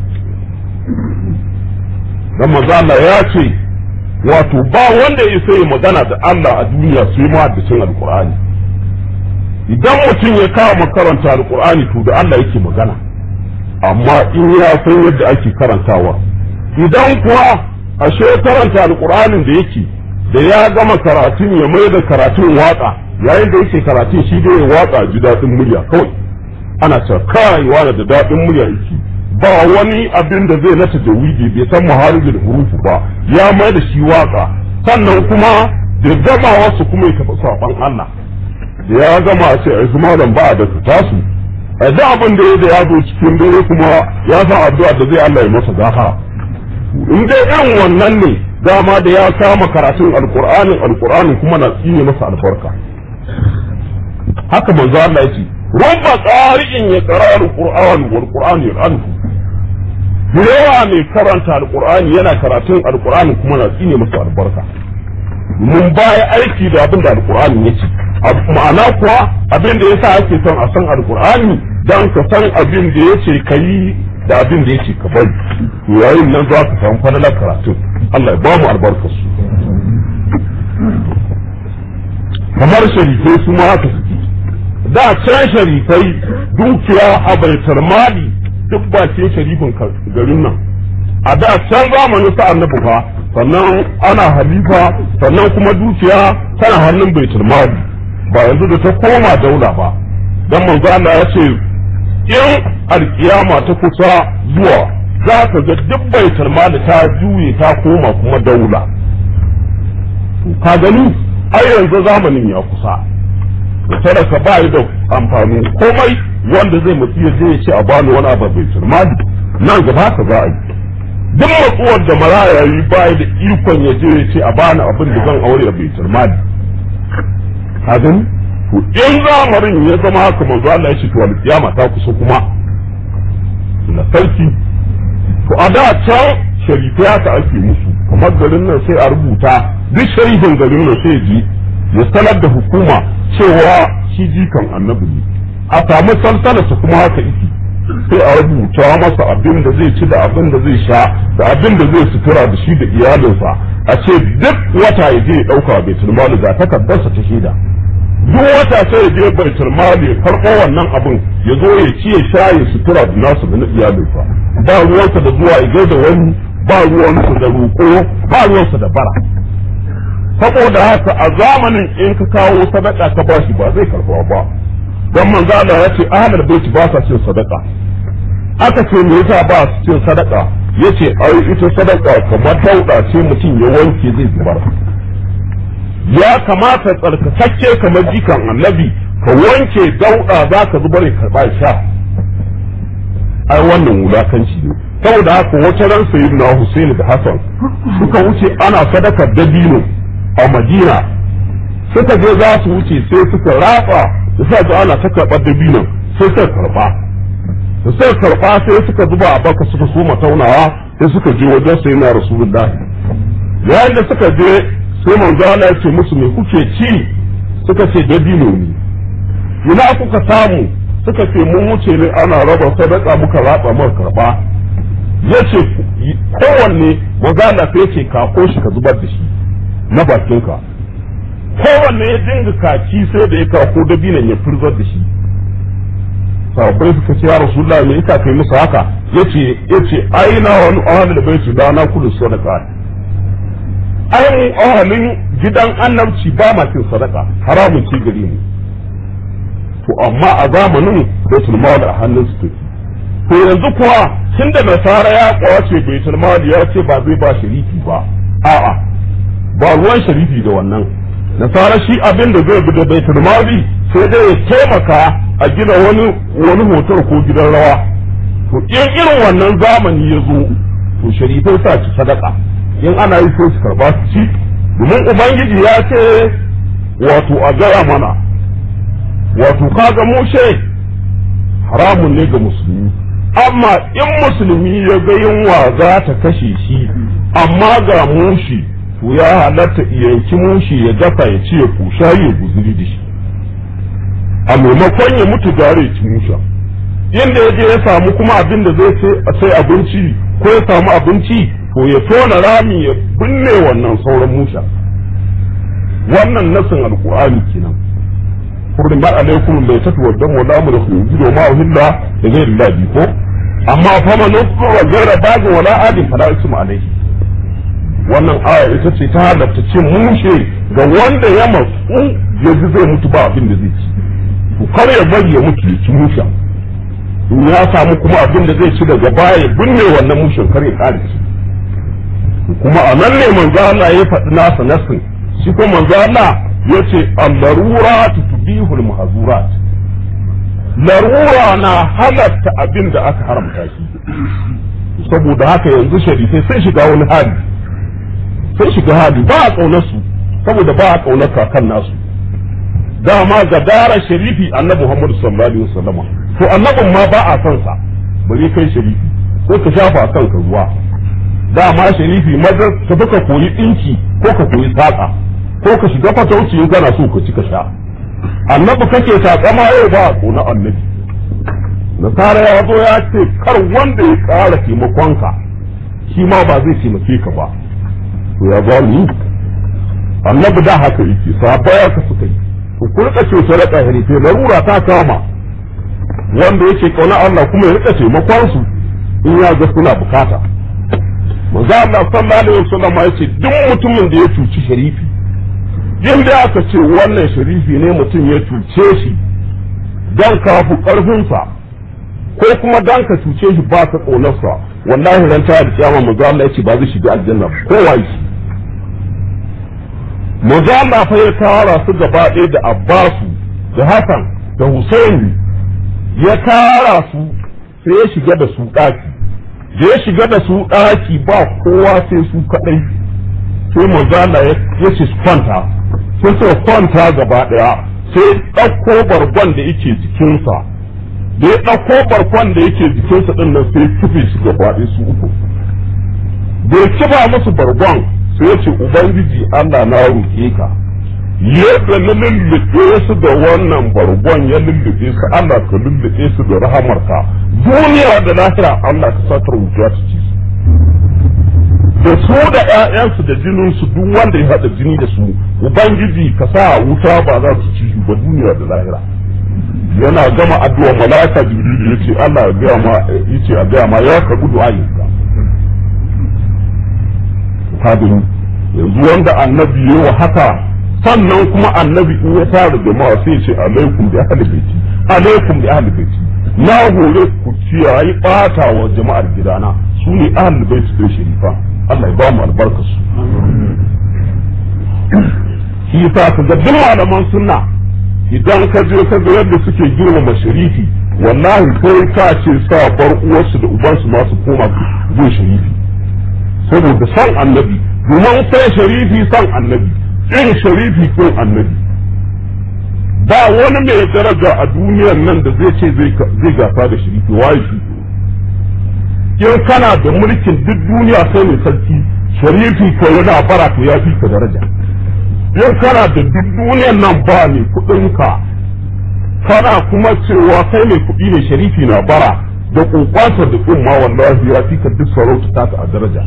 dan maza Allah ya ce wato ba wanda ya sai magana da Allah a duniya sai ma da cin alqur'ani idan mutum ya kama karanta alqur'ani to da Allah yake magana amma in ya san yadda ake karantawa idan kuwa ashe karanta alqur'anin da yake da ya gama karatun ya mai da karatun waka yayin da yake karatun shi dai ya waka ji daɗin murya kawai ana cewa kai wani da daɗin murya yake ba wani abin da zai nata da wiji bai san maharijin hurufu ba ya mai da shi waka sannan kuma da gama wasu kuma ya tafi saɓan Allah da ya gama a ce ai su malam ba a da tasu a da abin da ya da ya zo cikin dare kuma ya san addu'a da zai Allah ya masa gafara in dai irin wannan ne dama da ya kama karatun alkur'anin alkur'anin kuma na tsine masa albarka haka manzo Allah yake rubba qari'in ya qara alqur'an wal qur'an yal'anhu yawa mai karanta alqur'ani yana karatun alqur'ani kuma na tsine masa albarka mun baya aiki da abin da alqur'ani yake ma'ana kuwa abin da yasa ake son a san alqur'ani dan ka san abin da yace kai da abin da yake ka bari yayin nan za ka samu falalar karatun Allah ya ba mu albarkar su kamar sharifai su ma haka suke da can sharifai dukiya a baitar mali duk bakin sharifin garin nan a da can zamanin sa annabi fa sannan ana halifa sannan kuma dukiya tana hannun baitar mali ba yanzu da ta koma daula ba dan manzo Allah ya ce in alkiyama ta kusa zuwa za ka ga duk baitar mali ta juye ta koma kuma daula ka gani ai yanzu zamanin ya kusa talaka ba yi da amfani komai wanda zai mutu ya je ya ce a bani wani abu bai turmali nan gaba ka za a yi duk matsuwar da maraya yi ba da ikon ya je ya ce a bani abin da zan aure a bai turmali ka gani to in zamarin ya zama haka manzo Allah ya ce to alkiyama ta kusa kuma na sarki to a da can sharifai haka ake musu kamar garin nan sai a rubuta duk sharifin garin nan sai ji ya sanar da hukuma cewa shi jikan annabi ne a samu salsalarsa kuma haka iki sai a rubuta masa abin da zai ci da abin da zai sha da abin da zai sutura da shi da iyalinsa a ce duk wata ya je ya ɗauka baitul mali ga takardarsa ta shaida duk wata sai ya je baitul mali ya karɓo wannan abin ya zo ya ci ya sha ya sutura da nasu da na iyalinsa ba ruwansa da zuwa ya da wani ba ruwansa da roƙo ba ruwansa da bara saboda haka a zamanin in ka kawo sadaka ka bashi ba zai karɓa ba don manzo Allah ya ce ahlul bait ba sa cin sadaka aka ce me yasa ba su cin sadaka yace ai ita sadaka kamar dauda ce mutum ya wanke zai zubar ya kamata tsarkakakke kamar jikan annabi ka wanke dauda za ka zubar ya karba sha ai wannan wulakanci ne saboda haka wata ran sayyidina Husaini da Hassan suka wuce ana sadakar dabino a Madina suka je za su wuce sai suka ratsa da sa ga ana ta karɓar dabinon sai suka karɓa da suka karɓa sai suka zuba a baka suka soma taunawa sai suka je wajen sai na rasulullahi yayin da suka je sai manzo Allah ya ce musu me kuke ci suka ce dabino ne ina kuka samu suka ce mun wuce ne ana raba sadaka muka ratsa muka karɓa yace kowanne manzo Allah sai ce kako shi ka zubar da shi na bakinka kowanne ya dinga kaci sai da ya kako dabinan ya furzar da shi sahabbai suka ce ya rasulullah me yasa kai musu haka yace yace aina wani ahlul bait da na kullu sadaqa ai ahlin gidan annabci ba ma cin sadaka haramun ci gari mu to amma a zamanin baitul mal a hannun su to yanzu kuwa tunda nasara ya kwace baitul mal ya ce ba zai ba sharifi ba a'a ba ruwan sharifi da wannan nasara shi abin da zai bi da baitul mali sai dai ya taimaka a gina wani wani hotel ko gidan rawa to in irin wannan zamani ya zo to sharifai sa ci sadaka in ana yi sai su karba su ci domin ubangiji ya ce wato a gaya mana wato kaga mushe haramun ne ga musulmi amma in musulmi ya ga yunwa za ta kashe shi amma ga mushi to ya halatta yanki mushi ya dafa ya ce ya kusha ya guzuri da shi a maimakon ya mutu gare ya ci musha inda ya je ya samu kuma abin da zai sai abinci ko ya samu abinci to ya tona rami ya binne wannan sauran musha wannan nasin alkur'ani kenan kurin ba alaikum bai tatu wa damu la mu da khujudu ma uhilla da ghairi labi ko amma fa man wa ghaira bagin wala adin fala ismu alaihi wannan aya ita ce ta halatta cin mushe ga wanda ya matsu ya ji zai mutu ba abin da zai ci to kar ya bari ya mutu ya ci musha in ya samu kuma abin da zai ci daga baya binne wannan mushen kar ya kare shi kuma a nan ne manzo Allah ya faɗi nasa nasin shi kuma manzo Allah ya ce al-darurat tubihul mahzurat larura na halatta abin da aka haramta shi saboda haka yanzu sharifai sai shiga wani hali sai shiga hali ba a ƙaunar su saboda ba a ƙaunar kakan nasu dama ga dara sharifi annabi Muhammadu sallallahu alaihi wasallam to annabin ma ba a son sa bari kai sharifi ko ka shafa kan ka ruwa dama sharifi madar ka ka koyi dinki ko ka koyi saka ko ka shiga fatauci in kana so ka ci ka sha annabi kake takama yau ba a ƙona annabi nasara ya zo ya ce kar wanda ya ƙara taimakonka shi ma ba zai taimake ka ba to ya za mu yi annabi da haka yake sabaya ka suka yi to ku rika ce su rika harife larura ta kama wanda yake kauna Allah kuma ya rika taimakon su in ya ga suna bukata manzo Allah sallallahu alaihi wasallam ya ce duk mutumin da ya cuci sharifi yanda aka ce wannan sharifi ne mutum ya cuce shi dan kafu karfinsa ko kuma dan ka cuce shi ba ka ƙaunarsa wallahi ran ta da kiyama manzo Allah ya ce ba zai shiga aljanna ko wai manzo Allah fa ya tara su gaba ɗaya da Abbasu da Hassan da Husaini ya tara su sai ya shiga da su ɗaki da ya shiga da su ɗaki ba kowa sai su kaɗai sai manzo Allah ya ce su kwanta sai suka kwanta gaba ɗaya sai ɗauko bargon da yake jikinsa da ya ɗauko barkon da yake jikinsa ɗin nan sai kife shi gaba ɗaya su uku da ya kiba musu bargon sai ya ce ubangiji Allah na roƙe ka yadda na lullube su da wannan bargon ya lullube su Allah ka lullube su da rahamarka duniya da lahira Allah ka satar wuta ta ci su da su da ƴaƴansu da jininsu duk wanda ya haɗa jini da su ubangiji ka sa wuta ba za su ci ba duniya da lahira yana gama addu'a malaka jibril yace Allah ya gaya ma yace a gaya ma ya ka gudu ayyuka kadin yanzu wanda annabi yayi wa haka sannan kuma annabi in ya tara jama'a sai ce alaikum bi ahli baiti alaikum bi ahli baiti na hore ku kiyaye bata wa jama'ar gidana su ne ahli baiti da sharifa Allah ya ba mu albarkar su shi yasa ka ga duk malaman sunna idan ka je ka ga yadda suke girmama sharifi wallahi kai ka ce sa bar uwarsu da ubansu ma su koma gun sharifi saboda san annabi domin sai sharifi san annabi irin sharifi ko annabi ba wani mai daraja a duniyar nan da zai ce zai gasa da sharifi waye shi in kana da mulkin duk duniya sai mai sarki sharifi ko yana bara to ya fi ka daraja in kana da duk duniyar nan ba ne kuɗinka kana kuma cewa kai mai kuɗi ne sharifi na bara da kokwatar da umma wallahi ya fi ka duk sarauta ta a daraja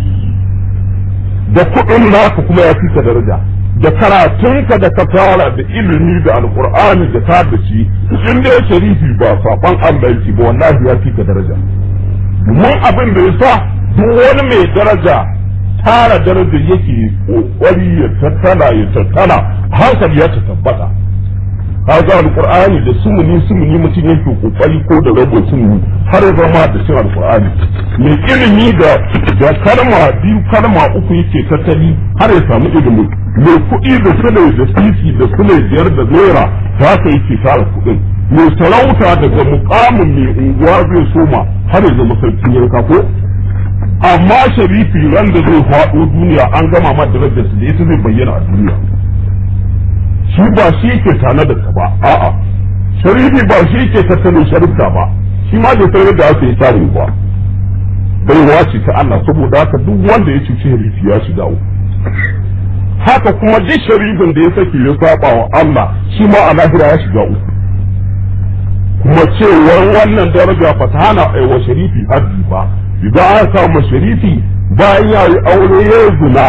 da kuɗin naka kuma ya fi ka daraja da karatunka da ka fara da ilimi da alkur'ani da ta da shi in dai sharifi ba saban Allah yake ba wallahi ya fi ka daraja domin abin da yasa duk wani mai daraja tara daraja yake kokari ya tattala ya tattala hankali ya ta tabbata kaga alqur'ani da sumuni sumuni mutum yake kokari ko da rabo sumuni har zama da cin alqur'ani mai ilimi da da kalma biyu kalma uku yake tattali har ya samu ilimi mai kuɗi da sule da sisi da sule biyar da naira ta haka yake tara kuɗin mai sarauta daga mukamin mai unguwa zai soma har ya zama sarkin yanka ko amma sharifi ran da zai faɗo duniya an gama ma darajarsa da ita zai bayyana a duniya shi ba shi yake tana da ba a'a sharifi ba shi yake tattalin sharifta ba shi ma bai sayar da aka yi tare ba bai wace ta Allah saboda haka duk wanda ya cuci sharifi ya shiga uku haka kuma duk sharifin da ya sake ya saba wa Allah shi ma a lahira ya shiga uku kuma cewar wannan daraja ba ta hana aiwa sharifi haddi ba idan aka kama sharifi bayan ya yi aure ya zina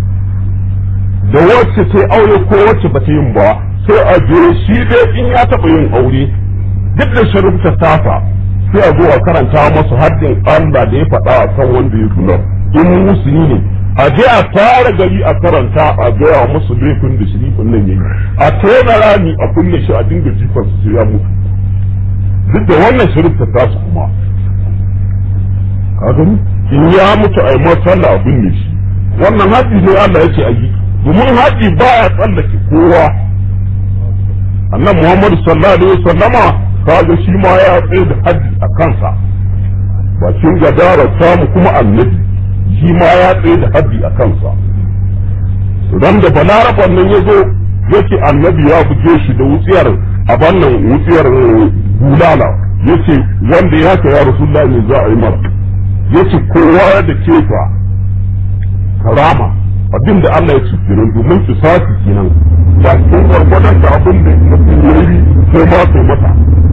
da wacce ta aure ko wacce ba ta yin ba sai a je shi dai in ya taɓa yin aure duk da sharifta tafa sai a zo a karanta masa haddin Allah da ya faɗa a kan wanda ya zina in musulmi ne a je a tara gari a karanta a gaya musu laifin da shirifin nan yayi a tona rami a kulle shi a dinga jifar su ya mutu duk da wannan shirifta tasu kuma ka gani in ya mutu a yi sallah a binne shi wannan haɗi ne Allah ya ce a yi domin haɗi ba ya tsallake kowa annan Muhammadu sallallahu alaihi wasallama kaga shi ma ya tsaye da haɗi a kansa bakin gadara samu kuma annabi shi ma ya tsaye da haɗi a kansa ran da balaraban nan ya zo yake annabi ya buge shi da wutsiyar a bannan wutsiyar bulala yace wanda ya ka ya rasulullahi ne za a yi mara yace kowa da kefa karama abin da Allah ya ci kenan domin kisasi kenan ba cikin gwargwadon da abin da mutum ya yi sai ma sai mata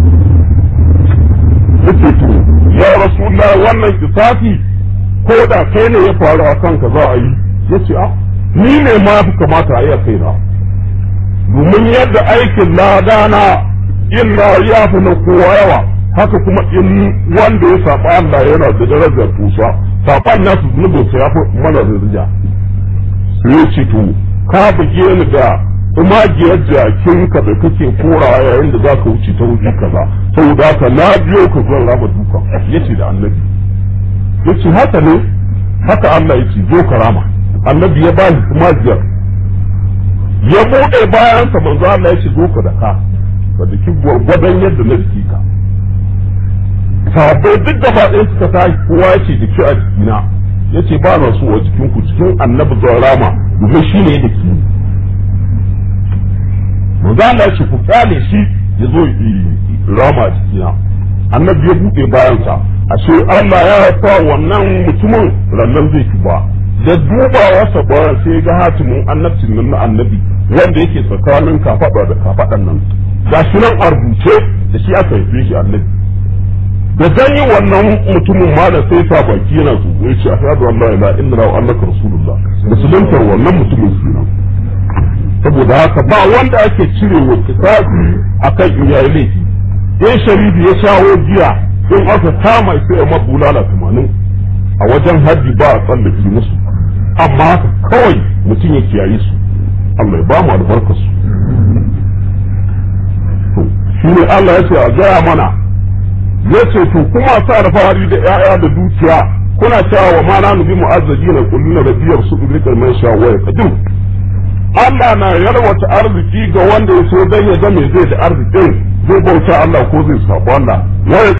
yace to ya rasulullah wannan kisasi ko da kai ne ya faru a kanka za a yi yace a ni ne ma fi kamata a yi a kaina domin yadda aikin ladana illa ya fi na kowa yawa haka kuma in wanda ya saba Allah yana da darajar tusa saban nasu zunubin sa ya fi mana rizja sai ya ce to ka buge ni da umagiyar jakinka da kake korawa yayin da za ka wuce ta wuri kaza saboda haka na biyo ka zan raba duka ya ce da annabi ya ce haka ne haka Allah ya ce zo ka rama annabi ya ba shi umagiyar ya buɗe bayansa manzo Allah ya ce zo ka da ka ka daki gwargwadon yadda na jiki ka sahabbai duk gaba ɗaya suka tashi kowa ya ce jiki a jikina ya ce ba na so a jikinku cikin annabi zuwa rama domin shi ne da ke manzo Allah ya ce ku kyale shi ya zo rama a jikina annabi ya buɗe bayansa ashe Allah ya sa wannan mutumin rannan zai ci ba da dubawa sa bayan sai ga hatimin annabcin nan na annabi wanda yake tsakanin kafaɗa da kafaɗan nan ga shi nan a rubuce da shi aka haife shi annabi da gani wannan mutumin ma da sai sa baki yana zuwa ya ce ashhadu an la ilaha illallah wa annaka rasulullah musuluntar wannan mutumin kenan saboda haka ba wanda ake cire wa kitabi akan in yayi laifi in sharifi ya shawo giya in aka kama sai ya mabulala tamanin a wajen haddi ba a tsallake musu amma haka kawai mutum ya kiyaye su Allah ya ba mu albarkar su shi ne Allah ya ce a gaya mana ya ce to kuma sa alfahari da 'ya'ya da dukiya kuna cewa wa ma nanu bi mu'azzajina kulluna da biyar su dukkan man sha wa qadim Allah na yarwata arziki ga wanda ya so dan ya ga me zai da arzikin zai bauta Allah ko zai sabo Allah